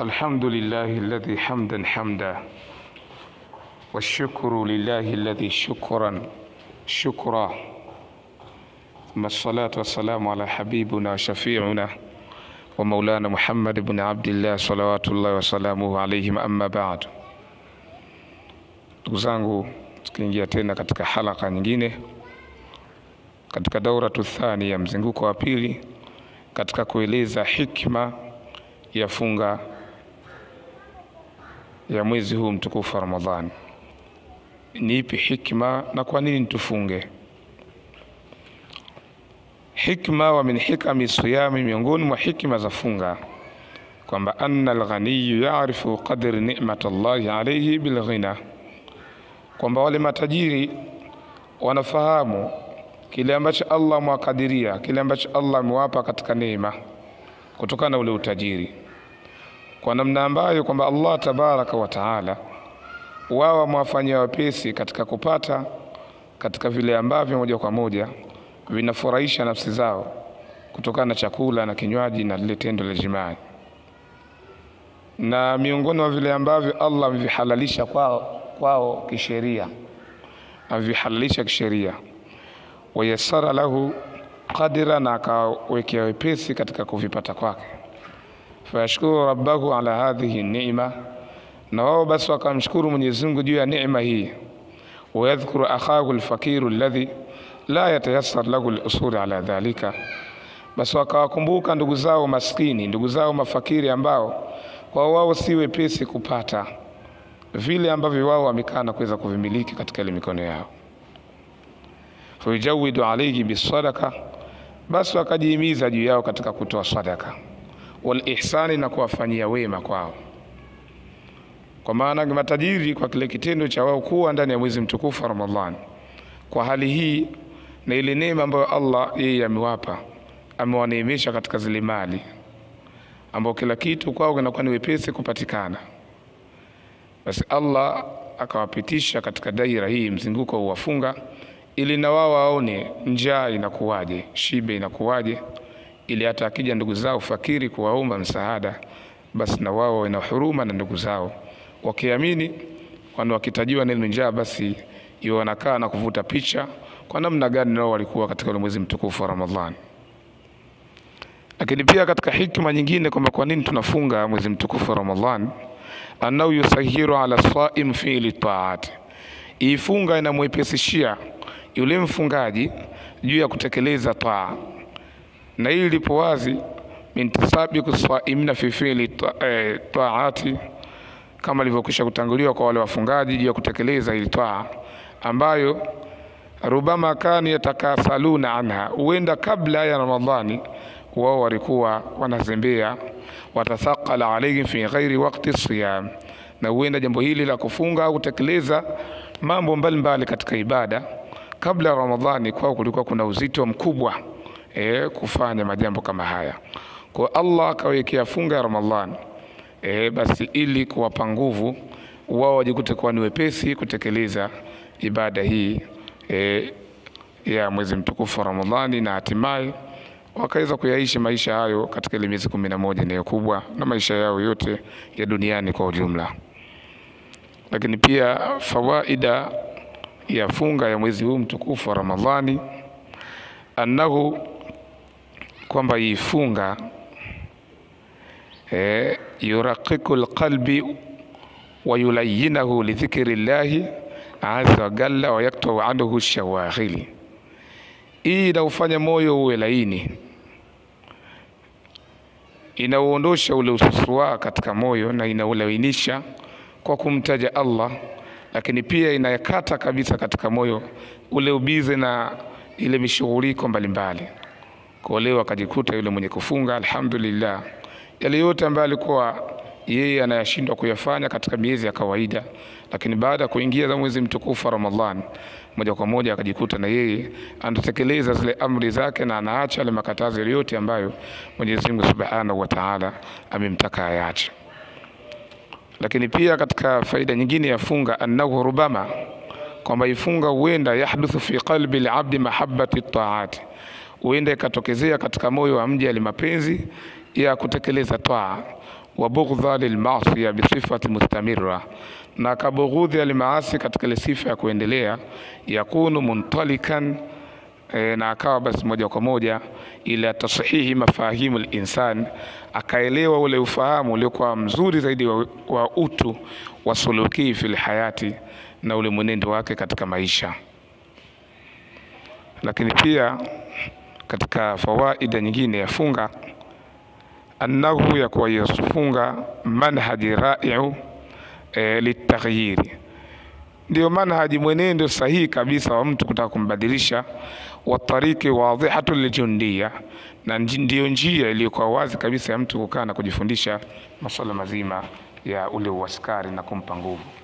الحمد لله الذي حمدا حمدا والشكر لله الذي شكرا شكرا ثم الصلاة والسلام على حبيبنا وشفيعنا ومولانا محمد بن عبد الله صلوات الله وسلامه عليهم أما بعد ndugu zangu tukiingia tena katika halaka nyingine katika dauratu thani ya mzunguko wa pili katika kueleza hikma ya funga ya mwezi huu mtukufu wa Ramadhani. Ni ipi hikma na kwa nini tufunge? Hikma wa min hikami siyami, miongoni mwa hikma za funga kwamba anna alghaniyu yarifu qadri ni'mat Allahi alayhi bilghina, kwamba wale matajiri wanafahamu kile ambacho Allah amewakadiria, kile ambacho Allah amewapa katika neema kutokana na ule utajiri, kwa namna ambayo kwamba Allah tabaraka wa taala wao wamewafanyia wapesi katika kupata katika vile ambavyo moja kwa moja vinafurahisha nafsi zao kutokana na chakula na kinywaji na lile tendo la jimai, na miongoni mwa vile ambavyo Allah amevihalalisha kwao, kwao kisheria, amevihalalisha kisheria wayasara lahu qadira, na akawekea wepesi katika kuvipata kwake. Fayashkuru rabbahu ala hadhihi ni'ma, na wao basi wakamshukuru Mwenyezi Mungu juu ya neema hii. Wayadhkuru akhahu alfakiru alladhi la yatayassar lahu alusuri ala dhalika, basi wakawakumbuka ndugu zao maskini, ndugu zao mafakiri ambao kwa wao si wepesi kupata vile ambavyo wao wamekaa na kuweza kuvimiliki katika ile mikono yao fayujawidu alaihi bisadaka, basi wakajihimiza juu yao katika kutoa sadaka, wal ihsani, na kuwafanyia wema kwao. Kwa maana matajiri kwa kile kitendo cha wao kuwa ndani ya mwezi mtukufu wa Ramadhani, kwa hali hii na ile neema ambayo Allah yeye amewapa, amewaneemesha katika zile mali ambao kila kitu kwao kinakuwa ni wepesi kupatikana, basi Allah akawapitisha katika daira hii mzunguko wa wafunga ili na wao waone njaa inakuwaje, shibe inakuwaje, ili hata akija ndugu zao fakiri kuwaomba msaada, basi na wao wana huruma na ndugu zao, wakiamini kwani wakitajiwa neno njaa, basi iwe wanakaa na kuvuta picha kwa namna gani nao walikuwa katika ule mwezi mtukufu wa Ramadhani. Lakini pia katika hikma nyingine kwamba kwa nini tunafunga mwezi mtukufu wa Ramadhani, annahu yusahiru ala saim fi'li taati, ifunga inamwepesishia yule mfungaji juu ya kutekeleza taa, na hili lipo wazi mintisabiku saimina fi fi'li taati, kama ilivyokwisha kutanguliwa kwa wale wafungaji juu ya kutekeleza hili taa ambayo rubama kanu yatakasaluna anha, huenda kabla ya Ramadhani wao walikuwa wanazembea, watathaqala alaihim fi ghairi waqti siyam, na huenda jambo hili la kufunga au kutekeleza mambo mbalimbali katika ibada kabla ya Ramadhani kwao kulikuwa kuna uzito mkubwa e, kufanya majambo kama haya. Kwa Allah akawekea funga ya Ramadhani e, basi ili kuwapa nguvu wao wajikute kuwa ni wepesi kutekeleza ibada hii e, ya mwezi mtukufu wa Ramadhani na hatimaye wakaweza kuyaishi maisha hayo katika ile miezi kumi na moja ndiyo kubwa na maisha yao yote ya duniani kwa ujumla. Lakini pia fawaida ya funga ya mwezi huu mtukufu wa Ramadhani, annahu, kwamba hii funga e, yuraqiqu lqalbi wa yulayinahu lidhikri llahi azza wa jalla wa yaktau anhu shawaghili. Hii inaufanya moyo uwe laini, inauondosha ule ususua katika moyo na inaulainisha kwa kumtaja Allah lakini pia inayakata kabisa katika moyo ule ubize na ile mishughuliko mbalimbali. Kwa leo akajikuta yule mwenye kufunga, alhamdulillah, yale yote ambayo alikuwa yeye anayashindwa kuyafanya katika miezi ya kawaida, lakini baada ya kuingia za mwezi mtukufu wa Ramadhan, moja kwa moja akajikuta na yeye anatekeleza zile amri zake na anaacha yale makatazo yote ambayo Mwenyezi Mungu Subhanahu wa Ta'ala amemtaka ayache lakini pia katika faida nyingine ya funga annahu rubama, kwamba ifunga huenda yahduthu fi qalbi alabdi mahabbati taati, huenda ikatokezea katika moyo wa mja ali mapenzi ya kutekeleza taa, wa bughdha lilmasiya bisifati mustamira, na akabughudhi almaasi katika ile sifa ya kuendelea, yakunu muntalikan e, na akawa basi moja kwa moja ila tashihi mafahimu linsan, akaelewa ule ufahamu uliokuwa mzuri zaidi wa, wa utu wa suluki fil hayati, na ule mwenendo wake katika maisha. Lakini pia katika fawaida nyingine ya funga annahu ya kuwa yafunga manhaji raiu e, litaghyiri ndio manhaji mwenendo sahihi kabisa wa mtu kutaka kumbadilisha, wa tariki wadhihatu liljundia, na ndiyo njia iliyokuwa wazi kabisa ya mtu kukaa na kujifundisha masuala mazima ya ule uaskari na kumpa nguvu.